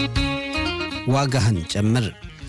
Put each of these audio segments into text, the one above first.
ዋጋህን ጨምር።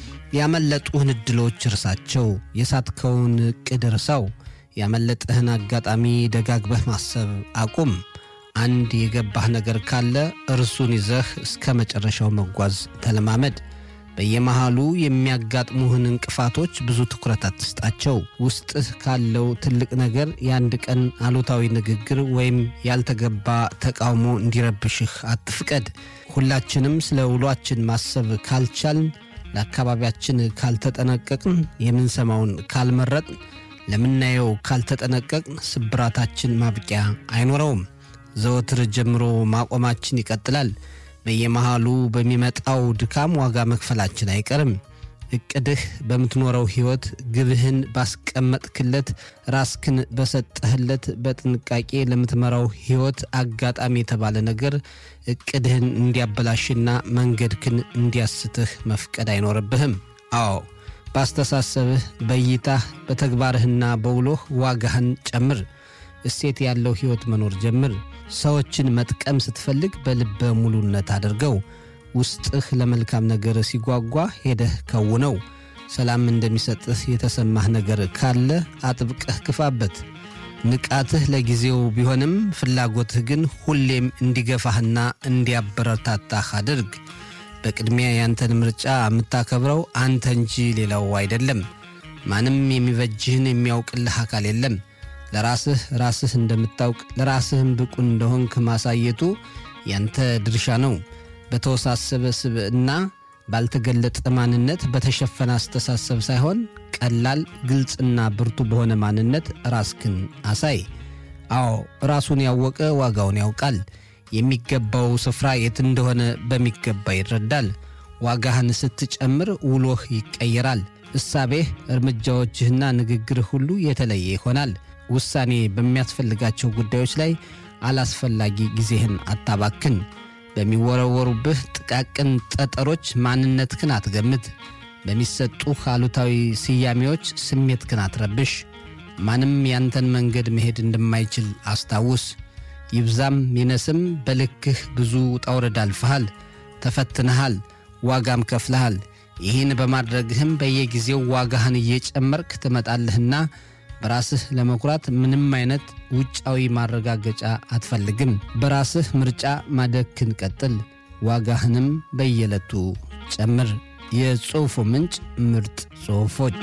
ያመለጡህን ዕድሎች እርሳቸው። የሳትከውን ዕቅድ እርሳው። ያመለጠህን አጋጣሚ ደጋግበህ ማሰብ አቁም። አንድ የገባህ ነገር ካለ እርሱን ይዘህ እስከ መጨረሻው መጓዝ ተለማመድ። በየመሃሉ የሚያጋጥሙህን እንቅፋቶች ብዙ ትኩረት አትስጣቸው። ውስጥህ ካለው ትልቅ ነገር የአንድ ቀን አሉታዊ ንግግር ወይም ያልተገባ ተቃውሞ እንዲረብሽህ አትፍቀድ። ሁላችንም ስለ ውሏችን ማሰብ ካልቻልን፣ ለአካባቢያችን ካልተጠነቀቅን፣ የምንሰማውን ካልመረጥን፣ ለምናየው ካልተጠነቀቅን ስብራታችን ማብቂያ አይኖረውም። ዘወትር ጀምሮ ማቆማችን ይቀጥላል። በየመሃሉ በሚመጣው ድካም ዋጋ መክፈላችን አይቀርም። እቅድህ በምትኖረው ሕይወት ግብህን ባስቀመጥክለት ራስክን በሰጠህለት በጥንቃቄ ለምትመራው ሕይወት አጋጣሚ የተባለ ነገር እቅድህን እንዲያበላሽና መንገድክን እንዲያስትህ መፍቀድ አይኖርብህም። አዎ በአስተሳሰብህ፣ በእይታህ፣ በተግባርህና በውሎህ ዋጋህን ጨምር። እሴት ያለው ሕይወት መኖር ጀምር። ሰዎችን መጥቀም ስትፈልግ በልበ ሙሉነት አድርገው። ውስጥህ ለመልካም ነገር ሲጓጓ ሄደህ ከውነው። ሰላም እንደሚሰጥህ የተሰማህ ነገር ካለ አጥብቀህ ክፋበት። ንቃትህ ለጊዜው ቢሆንም ፍላጎትህ ግን ሁሌም እንዲገፋህና እንዲያበረታታህ አድርግ። በቅድሚያ ያንተን ምርጫ የምታከብረው አንተ እንጂ ሌላው አይደለም። ማንም የሚበጅህን የሚያውቅልህ አካል የለም። ለራስህ ራስህ እንደምታውቅ ለራስህም ብቁ እንደሆንክ ማሳየቱ ያንተ ድርሻ ነው። በተወሳሰበ ስብዕና፣ ባልተገለጠ ማንነት፣ በተሸፈነ አስተሳሰብ ሳይሆን ቀላል፣ ግልጽና ብርቱ በሆነ ማንነት ራስክን አሳይ። አዎ ራሱን ያወቀ ዋጋውን ያውቃል። የሚገባው ስፍራ የት እንደሆነ በሚገባ ይረዳል። ዋጋህን ስትጨምር ውሎህ ይቀየራል። እሳቤህ፣ እርምጃዎችህና ንግግርህ ሁሉ የተለየ ይሆናል። ውሳኔ በሚያስፈልጋቸው ጉዳዮች ላይ አላስፈላጊ ጊዜህን አታባክን። በሚወረወሩብህ ጥቃቅን ጠጠሮች ማንነትህን አትገምት። በሚሰጡህ አሉታዊ ስያሜዎች ስሜትህን አትረብሽ። ማንም ያንተን መንገድ መሄድ እንደማይችል አስታውስ። ይብዛም ይነስም በልክህ ብዙ ውጣ ውረድ አልፈሃል፣ ተፈትነሃል፣ ዋጋም ከፍለሃል። ይህን በማድረግህም በየጊዜው ዋጋህን እየጨመርክ ትመጣለህና በራስህ ለመኩራት ምንም አይነት ውጫዊ ማረጋገጫ አትፈልግም። በራስህ ምርጫ ማደግክን ቀጥል፣ ዋጋህንም በየዕለቱ ጨምር። የጽሑፉ ምንጭ ምርጥ ጽሑፎች።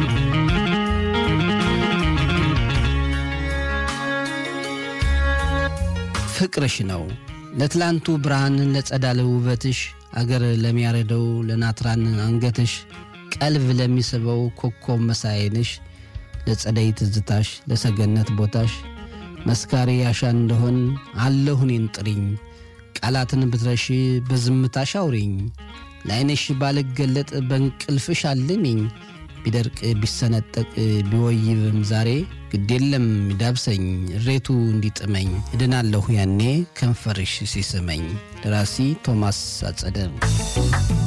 ፍቅርሽ ነው ለትላንቱ ብርሃን ለጸዳለ ውበትሽ አገር ለሚያረደው ለናትራን አንገትሽ ቀልብ ለሚስበው ኮከብ መሳይንሽ ለጸደይ ትዝታሽ ለሰገነት ቦታሽ መስካሪ ያሻ እንደሆን አለሁ እኔን ጥሪኝ ቃላትን ብትረሺ በዝምታሽ አውሪኝ ለዓይንሽ ባልገለጥ በእንቅልፍሽ አልሚኝ ቢደርቅ ቢሰነጠቅ ቢወይብም ዛሬ ግዴለም ይዳብሰኝ እሬቱ እንዲጥመኝ እድናለሁ ያኔ ከንፈርሽ ሲስመኝ። ደራሲ ቶማስ አጸደ